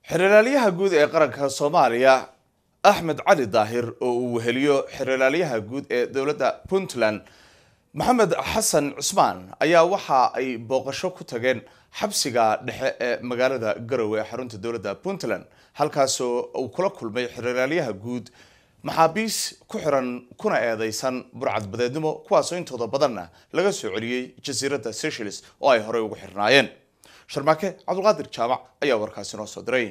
xeralaalyaha guud ee qaranka soomaaliya axmed cali daahir oo uu weheliyo xeralaalyaha guud ee dowladda puntland maxamed xasan cusmaan ayaa waxa ay booqasho ku tageen xabsiga dhexe ee magaalada garowe ee xarunta dowladda puntland halkaasoo uu kula kulmay xeralaalyaha guud maxaabiis ku xiran kuna eedeysan burcad badeednimo kuwaasoo intooda badanna laga soo celiyey jasiiradda seychelles oo ay horey ugu xirnaayeen sharmaake cabdulqaadir jaamac ayaa warkaasi noo soo diray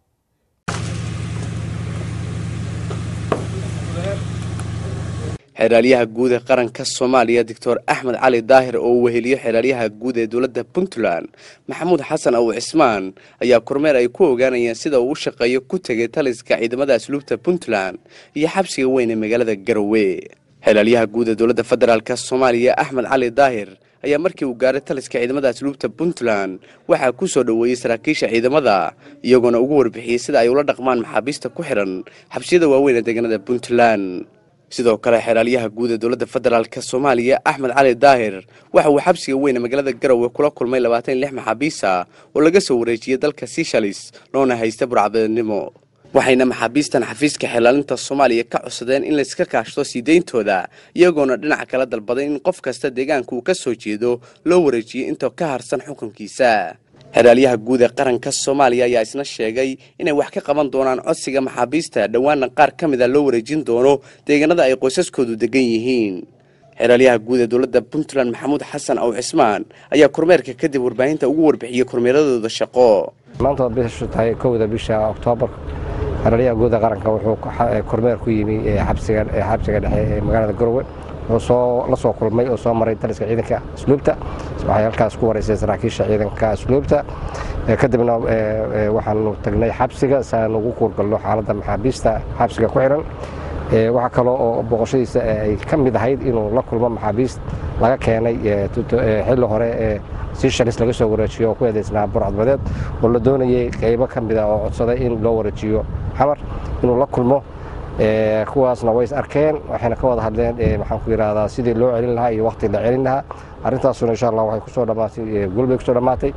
xeraalyaha guud ee qaranka soomaaliya doctor axmed cali daahir oo uu weheliyo xeraalyaha guud ee dowladda puntland maxamuud xasan aw cismaan ayaa kormeer ay ku ogaanayeen sida uu u shaqeeyo ku tegay taliska ciidamada asluubta puntland iyo xabsiga weyn ee magaalada garowe xeraalyaha guud ee dowladda federaalk soomaaliya axmed cali daahir ayaa markii uu gaaray taliska ciidamada asluubta puntland waxaa ku soo dhoweeyey saraakiisha ciidamada iyagoona ugu warbixiyey sida ay ula dhaqmaan maxaabiista ku xihan xabsiyada waaweyn ee deegaanada puntland sidoo kale xeraalyaha guud ee dowladda federaalk soomaaliya axmed cali daahir waxa uu xabsiga weyne magaalada garowe kula kulmay labaatan iyo lix maxaabiisa oo laga soo wareejiyey dalka seychelles loona haysta burcbadeednimo waxayna maxaabiistan xafiiska xelaalinta soomaaliya ka codsadeen in layska kaashto sii deyntooda iyagoona dhinaca kala dalbaday in qof kasta deegaanka uu ka soo jeedo loo wareejiyey intoo ka harsan xukunkiisa xeraalyaha guud ee qaranka soomaaliya ayaa isna sheegay inay wax ka qaban doonaan codsiga maxaabiista dhowaana qaar ka mid a loo wareejin doono deegaanada ay qoysaskoodu degan yihiin xeraalyaha guud ee dowladda puntland maxamuud xasan aw cismaan ayaa kormeerka kadib warbaahinta ugu warbixiyey kormeeradooda shaqo maanta bishu tahay kowda bisha oktoobar xeraalyaha guud ee qaranka wuxuu kormeer ku yimi xabsiga dhexe ee magaalada garowe la soo kulmay oo soo maray taliska ciidanka asluubta waxay halkaas ku wareysay saraakiisha ciidanka asluubta kadibna waxaanu tagnay xabsiga si aan ugu kuurgalno xaaladda maxaabiista xabsiga ku xihan waxaa kaloo oo booqashadiisa ay ka mid ahayd inuu la kulmo maxaabiist laga keenay xilli hore ee seychelles laga soo wareejiyo oo ku eedeysnaa burcadbadeed oo la doonayey qaybo ka mid a oo codsaday in loo wareejiyo xamar inuu la kulmo kuwaasna way is arkeen waxayna ka wada hadleen maxaan ku yidhaahdaa sidii loo celin lahaa iyo waqti la celin lahaa arrintaasuna insha allah waxay kusoo dhammaatay gul bay kusoo dhammaatay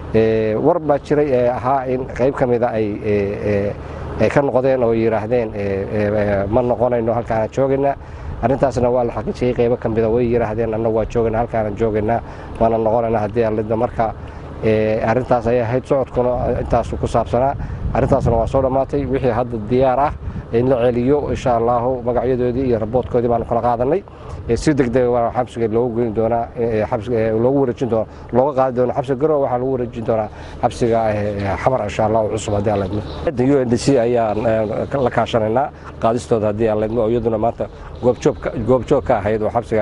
war baa jiray ee ahaa in qayb ka mida ay ay ka noqdeen oo yidhaahdeen ma noqonayno halkaana joogaynaa arrintaasna waa la xaqiijiyey qaybo ka mida way yidhaahdeen annagu waa joogaynaa halkaana joogaynaa waana noqonaynaa haddii alida marka arrintaas ayay ahayd socodkuna intaasu ku saabsanaa arrintaasna waa soo dhammaatay wixii hadda diyaar ah in la celiyo insha allahu magacyadoodii iyo raboodkoodii baanu kala qaadanay si degdega waa xabsiga loogu geyn doonaa loogu wareejin doona looga qaadi doona xabsiga garowe waxaa lagu wareejin doonaa xabsiga xamar insha allah oo cusub haddii aan leedmo u n d c ayaan la kaashanaynaa qaadistooda haddii aan leedmo oo iyaduna maanta goobjoog ka ahayd oo xabsiga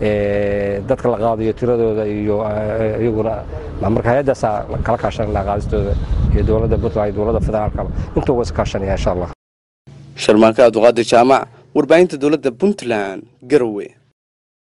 dadka la qaadayo tiradooda iyo iyaguna marka hay-addaasaa kala kaashanaynaa qaadistooda iyo dowladda puntland iyo dowladda federaalkaba intuu was kaashanaya insha allah sharmaanka abduqaadir jaamac warbaahinta dowladda puntland garowe